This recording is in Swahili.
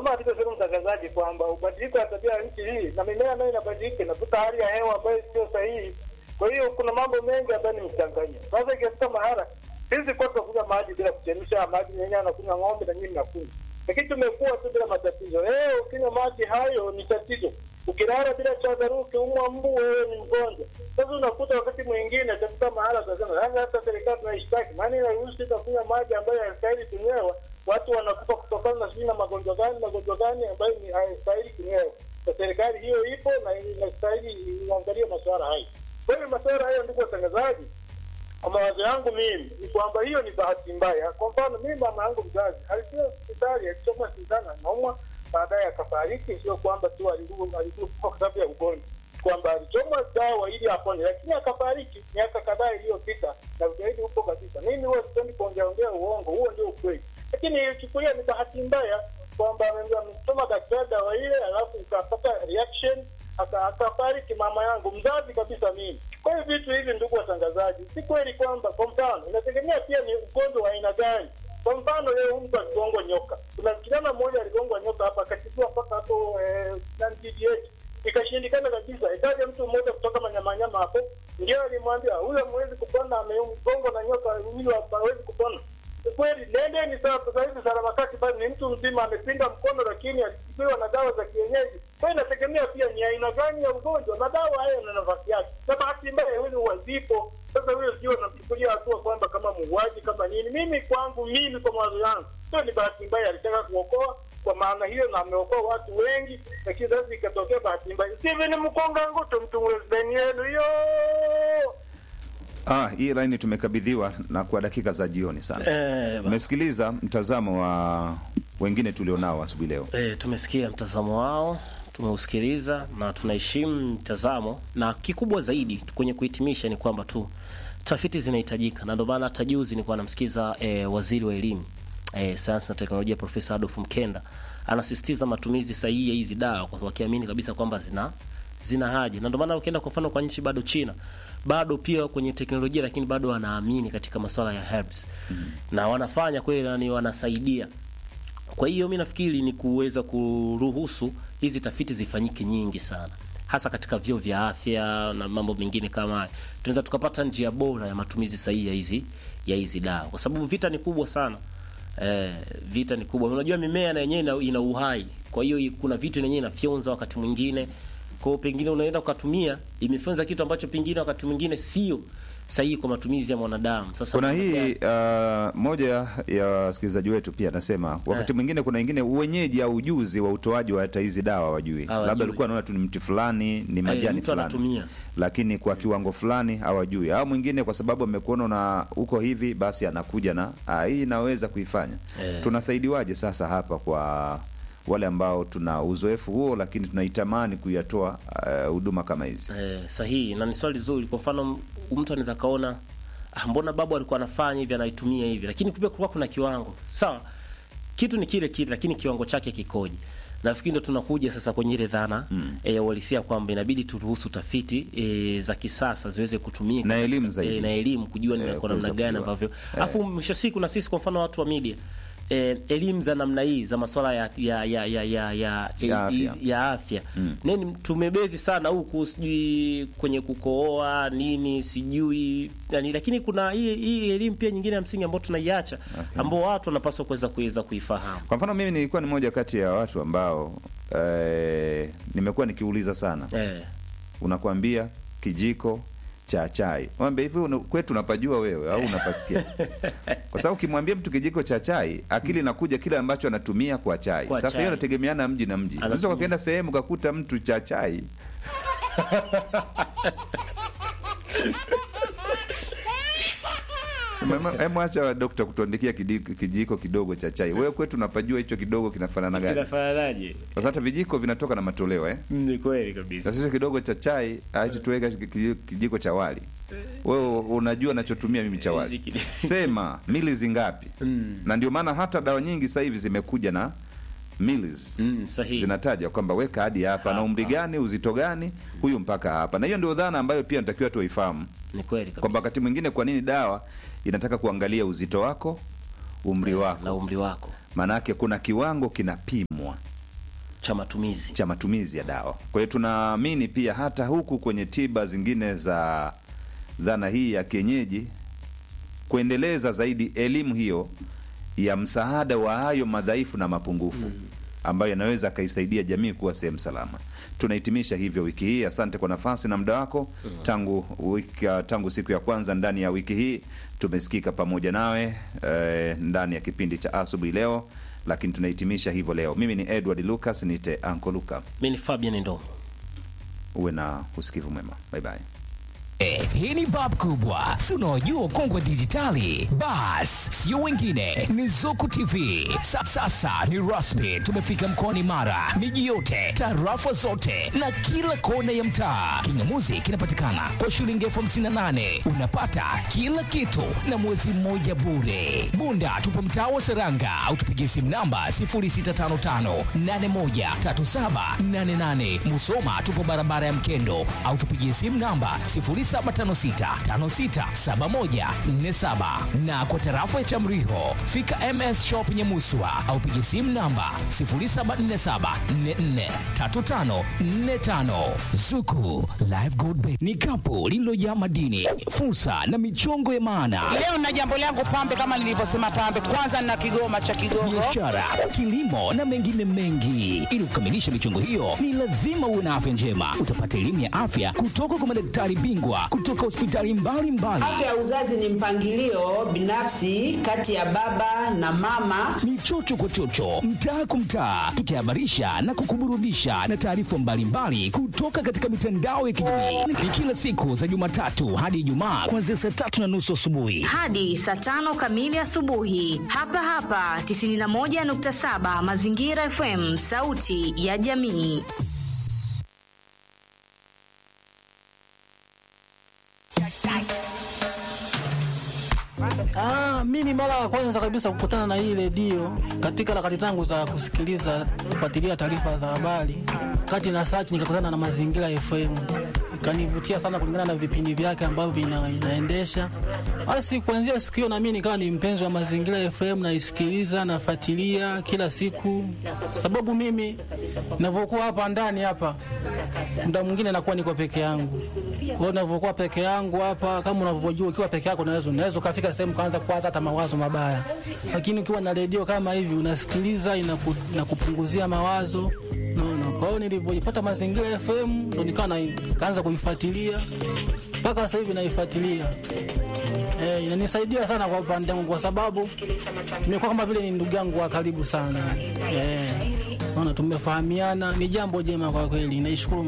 kama alivyosema mtangazaji kwamba ubadiliko wa tabia ya nchi hii na mimea nayo inabadilika, inavuta hali ya hewa ambayo sio sahihi. Kwa hiyo kuna mambo mengi ambayo ni mchanganya. Sasa ikifika mahara sisi kwa tunakunywa maji bila kuchemsha, maji yenyewe anakunywa ng'ombe na nyinyi mnakunywa, lakini tumekuwa tu bila matatizo. Leo ukinywa maji hayo ni tatizo. Ukilala bila chandarua, ukiumwa mbu, wewe ni mgonjwa. Sasa unakuta wakati mwingine katika mahala tunasema sasa, hata serikali tunaishtaki, maana inaruhusu itakunywa maji ambayo hayastahili kunywewa, watu wanakufa kutokana na sijui na magonjwa gani magonjwa gani ambayo ni hayastahili kunywewa. Na serikali hiyo ipo na inastahili iangalie masuala hayo. Kwa hiyo masuala hayo, ndugu watangazaji, kwa mawazo yangu mimi ni kwamba hiyo ni bahati mbaya. Kwa mfano, mimi mama yangu mzazi alikuwa hospitali, alichomwa sindano, anaumwa, baadaye akafariki. Sio kwamba tu alikufa kwa sababu ya ugonjwa, kwamba alichomwa dawa ili apone, lakini akafariki miaka kadhaa iliyopita, na ushahidi upo kabisa. Mimi huwa sipendi kuongeaongea uongo, huo ndio ukweli, lakini ilichukulia ni bahati mbaya kwamba amechoma daktari dawa ile, alafu ikapata reaction akafariki mama yangu mzazi kabisa mimi. Kwa hiyo vitu hivi, ndugu watangazaji, si kweli kwamba, kwa mfano, inategemea pia ni ugonjwa wa aina gani. Kwa mfano, leo mtu aligongwa nyoka, kuna kijana mmoja aligongwa nyoka hapa, akatibiwa mpaka hapo DDH ikashindikana kabisa. Ikaja mtu mmoja kutoka Manyamanyama hapo, ndio alimwambia huyo hawezi kupona, amegongwa na nyoka, huyo hawezi kupona kweli nendeni sasa. Sasa hivi Saramakati bado ni mtu mzima amepinda mkono, lakini alitibiwa na dawa za kienyeji. Kwa hiyo inategemea pia ni aina gani ya ugonjwa, na dawa hayo na nafasi yake, na bahati mbaya huyu huwa zipo. Sasa huyo sio namchukulia hatua kwamba kama muuaji kama nini. Mimi kwangu, mimi kwa mawazo yangu, sio ni bahati mbaya, alitaka kuokoa kwa maana hiyo, na ameokoa watu wengi, lakini sasa ikatokea bahati mbaya. Steven Mkonga Nguto, mtu mwezeni yenu hiyo Ah, hii laini tumekabidhiwa na kwa dakika za jioni sana. Eh, ba- Umesikiliza mtazamo wa wengine tulionao asubuhi leo. eh, tumesikia mtazamo wao, tumeusikiliza na tunaheshimu mtazamo, na kikubwa zaidi kwenye kuhitimisha ni kwamba tu tafiti zinahitajika, na ndio maana hata juzi nilikuwa namsikiza eh, waziri wa elimu eh, sayansi na teknolojia Profesa Adolf Mkenda anasisitiza matumizi sahihi ya hizi dawa, kwa sababu akiamini kabisa kwamba zina zina haja, na ndio maana ukienda kwa mfano kwa nchi bado China bado pia kwenye teknolojia, lakini bado wanaamini katika masuala ya herbs na wanafanya kweli, na ni wanasaidia kwa hiyo mi nafikiri ni kuweza kuruhusu hizi tafiti zifanyike nyingi sana, hasa katika vyuo vya afya na mambo mengine kama haya, tunaweza tukapata njia bora ya matumizi sahihi ya hizi ya hizi dawa, kwa sababu vita ni kubwa sana. Eh, vita ni kubwa. Unajua mimea na yenyewe ina, ina uhai, kwa hiyo kuna vitu yenyewe inafyonza wakati mwingine. Kwa hiyo pengine unaenda ukatumia imefyonza kitu ambacho pengine wakati mwingine sio sahihi kwa matumizi ya mwanadamu. Sasa Kuna kuna hii uh, moja ya wasikilizaji wetu pia anasema wakati Eh. mwingine kuna wengine uwenyeji au ujuzi wa utoaji wa hata hizi dawa wajui, Hawajui. labda alikuwa anaona tu ni mti fulani ni majani mtu fulani, anatumia. lakini kwa kiwango fulani hawajui, au mwingine kwa sababu amekuona na uko hivi, basi anakuja na ah, hii inaweza kuifanya. Eh. Tunasaidiwaje sasa hapa kwa wale ambao tuna uzoefu huo, lakini tunaitamani kuyatoa uh, huduma kama hizi? Eh, sahihi na ni swali zuri. Kwa mfano m- mtu anaweza kaona ah, mbona babu alikuwa anafanya hivi anaitumia hivi, lakini kumbe kulikuwa kuna kiwango sawa. Kitu ni kile kile, lakini kiwango chake kikoje? Nafikiri ndo tunakuja sasa kwenye ile dhana mm. e, ya uhalisia kwamba inabidi turuhusu tafiti e, za kisasa ziweze kutumika Na katika- elimu zaidi. e, na elimu kujua ni Eh, kwa namna kuweza gani kujua. ambavyo Eh. alafu mwisho wa siku na sisi kwa mfano watu wa media eh, elimu za namna hii za masuala ya ya ya ya ya, ya, Ya afya. ya afya nini tumebezi sana huku sijui kwenye kukooa nini sijui yani, lakini kuna hii hii elimu pia nyingine ya msingi ambayo tunaiacha ambao watu wanapaswa kuweza kuweza kuifahamu Kwa mfano mimi nilikuwa ni moja kati ya watu ambao eh, nimekuwa nikiuliza sana eh, unakwambia kijiko cha chai mwambie hivi una- kwetu unapajua wewe au unapasikia kwa sababu ukimwambia mtu kijiko cha chai akili inakuja kile ambacho anatumia kwa chai Kwa sasa chai. hiyo inategemeana mji na mji unaweza Anatumia. ukaenda sehemu ukakuta mtu cha chai Mama- Hebu acha dokta kutuandikia kidi- kijiko kidogo cha chai. Wewe kwetu unapajua hicho kidogo kinafanana gani? inafananaje Sasa hata vijiko vinatoka na matoleo eh? ni kweli kabisa Sasa hicho kidogo cha chai acha tuweka kiji- kijiko cha wali. Wewe unajua nachotumia mimi cha wali. Hichi kidi- Sema mili ngapi? Mm. Na ndio maana hata dawa nyingi sasa hivi zimekuja na milis mm, sahihi zinataja kwamba weka hadi hapa na Hapa. umri gani, uzito gani, huyu mpaka hapa. Na hiyo ndio dhana ambayo pia natakiwa tuifahamu ni kweli kabisa kwamba wakati mwingine, kwa nini dawa inataka kuangalia uzito wako, umri na wako, umri wako maanake kuna kiwango kinapimwa cha matumizi cha matumizi ya dawa. Kwa hiyo tunaamini pia hata huku kwenye tiba zingine za dhana hii ya kienyeji, kuendeleza zaidi elimu hiyo ya msaada wa hayo madhaifu na mapungufu ambayo yanaweza akaisaidia jamii kuwa sehemu salama. Tunahitimisha hivyo wiki hii. Asante kwa nafasi na muda wako tangu wiki, tangu siku ya kwanza ndani ya wiki hii tumesikika pamoja nawe eh, ndani ya kipindi cha asubuhi leo, lakini tunahitimisha hivyo leo. Mimi ni Edward Lucas, nite Anko Luka. mi ni fabian ndo Uwe na usikivu mwema, bye bye. Eh, hii ni bab kubwa si unaojua ukongwe wa dijitali bas sio wengine ni zuku tv Sa, sasa ni rasmi tumefika mkoani mara miji yote tarafa zote na kila kona ya mtaa kingamuzi kinapatikana kwa shilingi elfu hamsini na nane unapata kila kitu na mwezi mmoja bure bunda tupo mtaa wa seranga au tupigie simu namba 0655813788 musoma tupo barabara ya mkendo au tupigie simu namba 0756567147 na kwa tarafa ya Chamriho fika MS Shop Nyamuswa au piga simu namba 0747443545 Zuku Live Gold Bank ni kapu lililojaa madini, fursa na michongo ya maana Leo na jambo langu pambe, kama nilivyosema pambe, kwanza na kigoma cha Kigogo. biashara, kilimo na mengine mengi. Ili kukamilisha michongo hiyo, ni lazima uwe na afya njema. Utapata elimu ya afya kutoka kwa madaktari bingwa kutoka hospitali mbalimbali. Afya ya uzazi ni mpangilio binafsi kati ya baba na mama. Ni chocho kwa chocho, mtaa kwa mtaa, tukihabarisha na kukuburudisha na taarifa mbalimbali kutoka katika mitandao ya kijamii. Ni kila siku za Jumatatu hadi Ijumaa kuanzia saa tatu na nusu asubuhi. hadi saa tano kamili asubuhi hapa hapa 91.7 Mazingira FM, sauti ya jamii. Ah, mimi mara ya kwanza kabisa kukutana na hii redio katika harakati zangu za kusikiliza kufuatilia taarifa za habari, kati na search nikakutana na Mazingira FM, ikanivutia sana kulingana na vipindi vyake ambavyo ina, inaendesha. Basi kuanzia siku hiyo na mimi nikawa ni mpenzi wa Mazingira FM, naisikiliza nafuatilia kila siku, sababu mimi ninavyokuwa hapa ndani hapa muda mwingine nakuwa niko peke yangu. Kwa hiyo ninavyokuwa peke yangu hapa, kama unavyojua, ukiwa peke yako unaweza unaweza ukafika sehemu kaanza kuwaza hata mawazo mabaya, lakini ukiwa na redio kama hivi unasikiliza, inaku, inakupunguzia mawazo naona. Kwa hiyo nilivyojipata Mazingira FM ndo nikawa na- nikaanza kuifuatilia mpaka sasa hivi naifuatilia. Eh, inanisaidia sana kwa upande wangu kwa sababu nimekuwa kama vile ni ndugu yangu wa karibu sana. Eh, naona tumefahamiana, ni jambo jema kwa kweli. Naishukuru